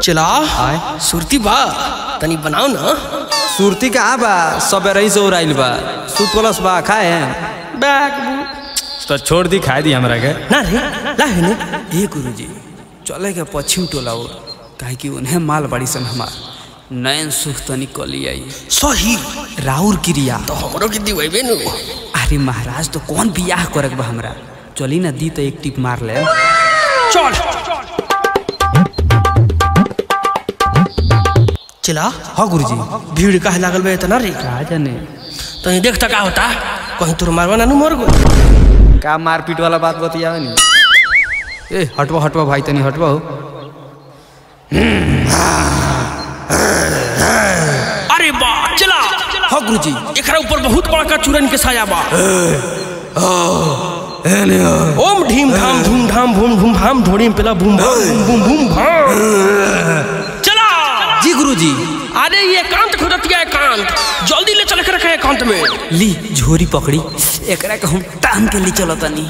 चला आय सुरती बा तनी बनाओ ना सुरती कहाँ बा सब रही से उड़ाइल बा सुत प्लस बा खाए हैं बैग तो छोड़ दी खाए दी हमरा के ना रे ला है ने ए गुरुजी चले के पश्चिम टोला और काहे कि उन्हें माल बड़ी सन हमार नयन सुख तनी कली आई सही राउर क्रिया तो हमरो के दिवेबे नु अरे महाराज तो कौन बियाह करे बा हमरा चली ना दी तो एक टिप मार ले चल चला हाँ गुरुजी भीड़ काहे लागल बे इतना रे का जाने तो ये देखता का होता कहीं तोर मारवा ना नु मर गो का मारपीट वाला बात बतियावे नी ए हटवा हटवा भाई तनी हटवा हो अरे बा चला हाँ गुरुजी एकरा ऊपर बहुत बड़का चूरन के साया बा ओम ढीम धाम धूम धाम भूम भूम भाम ढोड़ी में पेला भूम भाम भूम भूम भूम भाम चला जी गुरुजी अरे ये एकांत खुदतिया एकांत जल्दी ले चल के रखे एकांत में ली झोरी पकड़ी एकरा के हम टांग के ले चलो तनी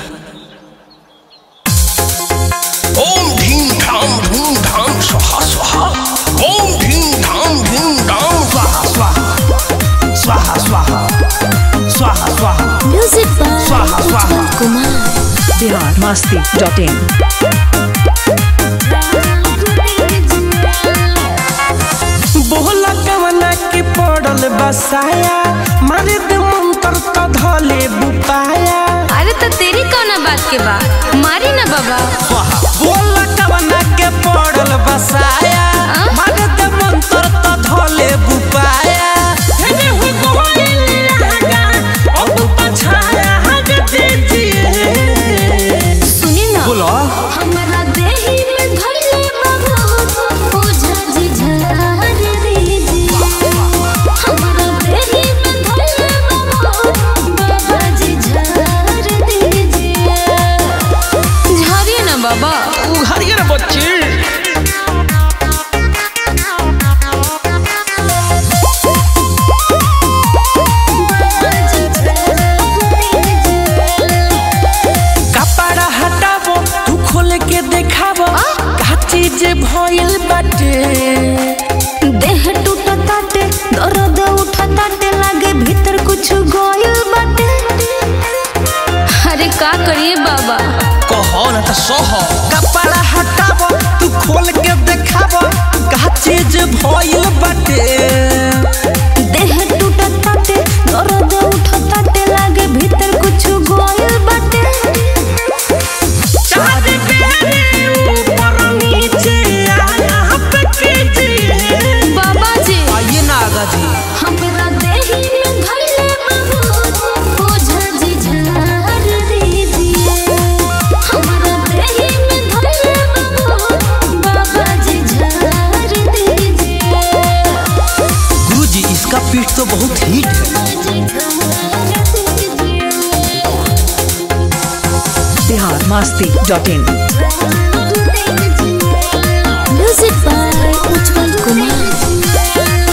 ओम ढीम धाम धूम धाम स्वाहा स्वाहा ओम ढीम धाम धूम धाम स्वाहा स्वाहा स्वाहा स्वाहा स्वाहा स्वाहा म्यूजिक बाय स्वाहा, स्वाहा। उज्जवल कुमार बिहार मस्ती डॉट इन बोला कवना के पड़ल बसाया मारे दे मंत्र तो धले बुपाया अरे तो तेरी कौन बात के बा मारी ना बाबा बोला कवना के पड़ल बसाया हाँ? मारे दे मंत्र तो धले बुपाया हेने हो गोइल लगा अब पछाया हग दीजिए सुनी ना बोलो हमरा देही में धइले बाबा ओझा जी झार दीजिए हमरा देही में धइले बाबा बाबा जी झार दीजिए झारिए ना बाबा उघारिए रे बच्चे कपड़ा हटाबो तू खोल के देखाबो का चीज भइल बाटे देह टूटा ताटे दर्द उठा ताटे लागे भीतर कुछ गोयल बाटे अरे का करिए बाबा कहो ना तो सहो कपड़ा हटाबो तू खोल के देखाबो का चीज भइल बाटे देह टूटा ताटे दर्द उठा ताटे लागे भीतर कुछ गोयल बाटे चाँद बेरे ऊपर नीचे आया पे कीजिए बाबा जी आइए ना आगा जी हमरा देही में धइले बाबू ओझा जी झार दीजिए हमरा देही में धइले बाबू बाबा जी झार दीजिए गुरुजी इसका पीठ तो बहुत हीट है Bihar Masti dot in music by Ujjwal Kumar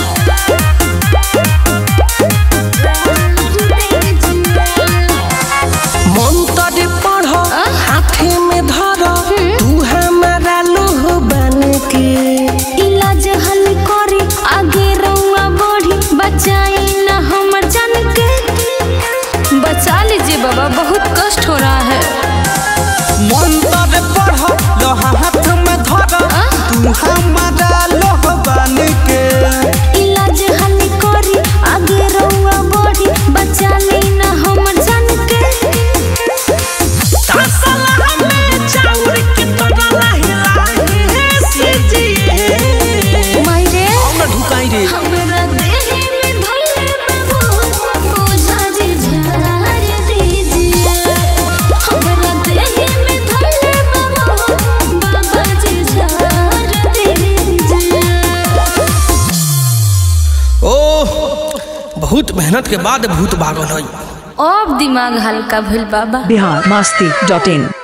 मंत्र पढ़ हाथे में धर तू हमारा लोह बन के इलाज हल करी आगे रउआ बढ़ी बचाई ना हमर जान के बचा लीजिए बाबा बहुत कष्ट हो रहा है मंत्र पढ़ लो हाथ में धर तू हमारा लोह बन के इलाज हल करी आगे रउआ बढ़ी बचा ली ना हमर जान के तसला हमें चाउर के तोड़ा हिला से जिए मायरे ना ढुकाई रे हमरा देही में धइले बाबू ओझा जी झार दीजिए हमरा देही में धइले बाबू बाबा जी झार दीजिए ओह बहुत मेहनत के बाद भूत भागल है अब दिमाग हल्का भइल बाबा बिहार मस्ती डॉट इन